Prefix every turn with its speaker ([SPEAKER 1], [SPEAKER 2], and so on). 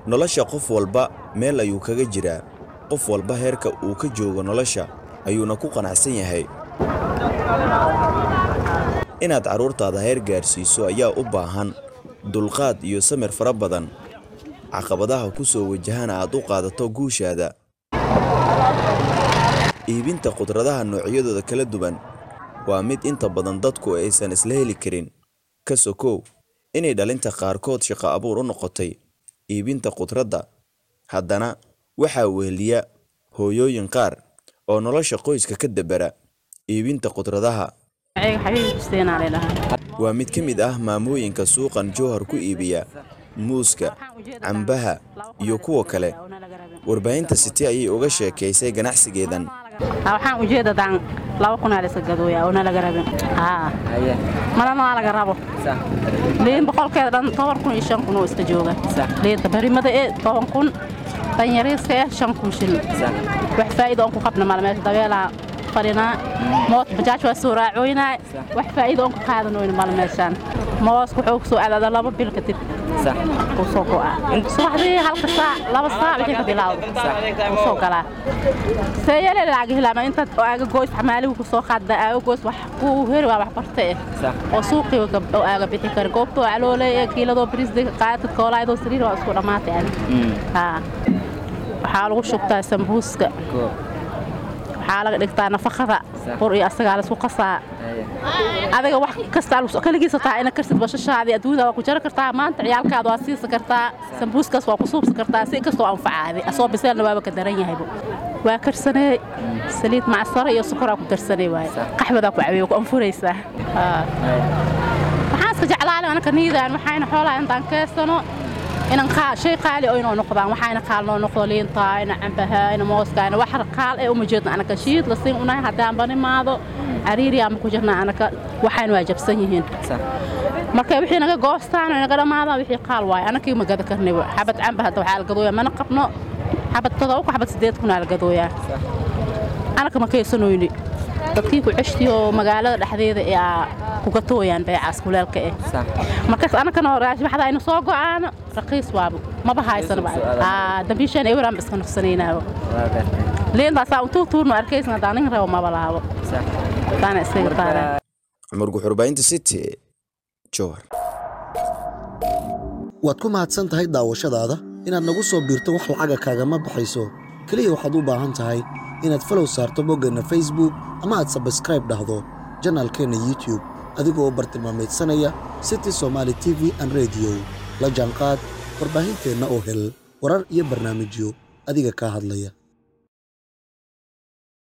[SPEAKER 1] nolosha qof walba meel ayuu kaga jiraa qof walba heerka uu ka joogo nolosha ayuuna ku qanacsan yahay inaad carruurtaada heer gaarsiiso ayaa u baahan dulqaad iyo samir fara badan caqabadaha ku soo wajahana aad u qaadato guushaada iibinta khudradaha noocyadooda kala duwan waa mid inta badan dadku aysan isla heli karin ka sokow inay dhalinta qaarkood shaqo abuur u noqotay iibinta khudradda haddana waxaa weheliya hooyooyin qaar oo nolosha qoyska ka dabera iibinta khudradaha waa mid ka mid ah maamooyinka suuqan jowhar ku iibiya muuska cambaha iyo kuwa kale warbaahinta city ayay uga sheekaysay ganacsigeedan
[SPEAKER 2] waxaan ujeedadaan laba kunaa la iska gadooyaa oo nalaga rabin malana waa laga rabo liin boqolkeeda dhan toban kun iyo shan kun oo iska jooga liinta barimada ee toban kun danyariiska eh shan kun shilin wax faa'iida oon ku qabna mala meesha dabeelaa fadhinaa moos bajaaj waa soo raacooynaa wax faa'iida oon ku qaadanoyna mala meeshaan mooska wuxuu ku soo aadaada laba bil kadib uu soo go'aa subaxdii halka saac laba saac wixii ka bilaawda uu soo galaa seeyale laaga hilaama intaad aaga goys xamaaligu ku soo qaadda aaga goys wax ku heri waa wax barta eh oo suuqii oo aaga bixi kara goobtoo caloole ee kiiladoo brisdiga qaatid koolaydoo sariir waa isku dhammaatay ani waxaa lagu shubtaa sambuuska waxaa laga dhigtaa nafaqada bur iyo asagaa laisku qasaa adiga wax kasta kaligiisa taa ina karsid bashashaadii adduunyada waa ku jari kartaa maanta ciyaalkaada waa siisa kartaa sambuuskaas waa ku suubsan kartaa si kastoo anfacaadi asoo biseelna waaba ka daran yahaybo waa karsanee saliid macsaro iyo sokoraa ku darsanay waaye qaxwadaa ku caweeye ku anfuraysaa waxaan iska jeclaale anaka niidaan waxayna xoolaha intaan keesano inan shay qaali oo inoo noqdaan waxayna qaal noo noqdo liinta ina cambaha ina mooska ina wax qaal ee uma jeedna anaka shiid la siin unahay haddaan banimaado cariiri ama ku jirna anaka waxayna waa jabsan yihiin marka wixii naga goostaan oo naga dhammaadaan wixii qaal waaye anakii ma gada karnay xabad camba hadda waxaa la gadooyaa mana qabno xabad todoba ku xabad sideed kunaa la gadooyaa anaka ma kaysanoyni dadkii ku ceshtii oo magaalada dhexdeeda ee kugatooyaan beecaas kuleelka eh markaas anakana raashibaxda aynu soo go'aano raqiis waabo maba haysanba dambiishaan eweraan ba iska nafsanaynaabo liintaasaa untuu tuurno arkaysan haddaan nin rabo maba laabo taana iskaga taana
[SPEAKER 1] cumar guxurbaahinta city jowhar
[SPEAKER 3] waad ku mahadsan tahay daawashadaada inaad nagu soo biirto wax lacaga kaagama baxayso keliya waxaad u baahan tahay inaad falow saarto boggeenna facebook ama aad sabskraib dhahdo janaalkeenna youtube adigoo bartilmaameedsanaya city somaali t v an rediyo la jaanqaad warbaahinteenna oo hel warar iyo barnaamijyo adiga kaa hadlaya